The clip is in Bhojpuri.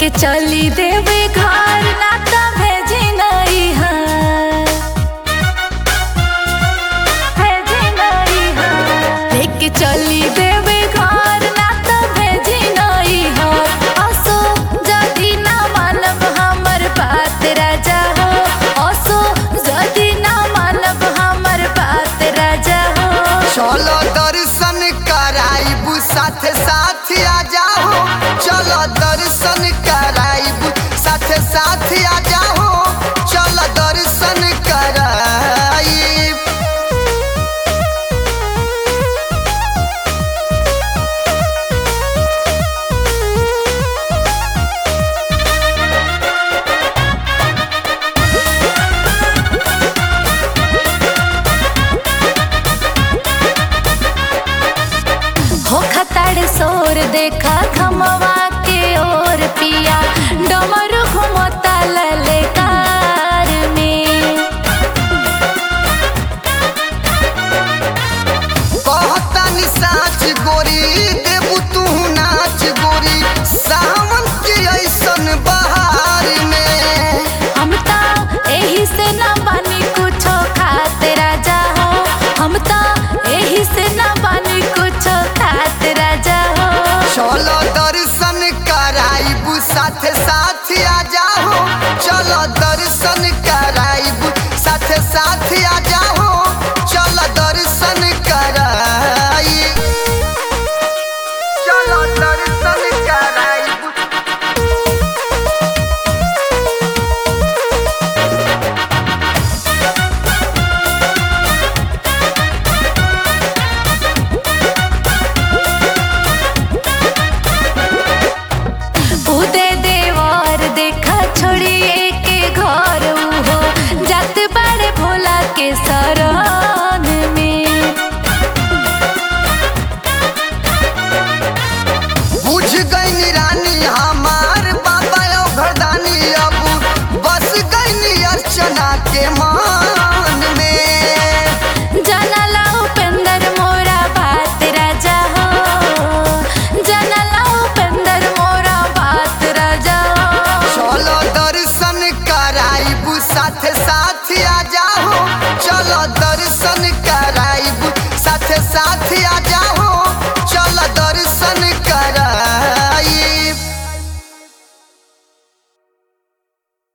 लेके चली देवे घर ना त भेजी नहीं है भेजी नहीं है लेके चली देवे घर ना त भेजी नहीं है असो जदी ना मानब हमर बात राजा हो असो जदी ना मानब हमर बात राजा हो चलो दर्शन कराइबू साथ साथ आ जाओ चलो दर्शन कराइबू साथ साथ आ जाओ चलो दर्शन कराइब हो खताड़ सोर देखा खमवा के ओर पिया डमर घुमता ललकार में कहतानी साच गोरी देबू तू नाच गोरी सावन के ऐसन बहार में हम ता एही से ना बानी कुछो खाते राजा हो हम ता एही से ना बानी कुछो खाते राजा हो चलो दर्शन कराइबू साथ साथ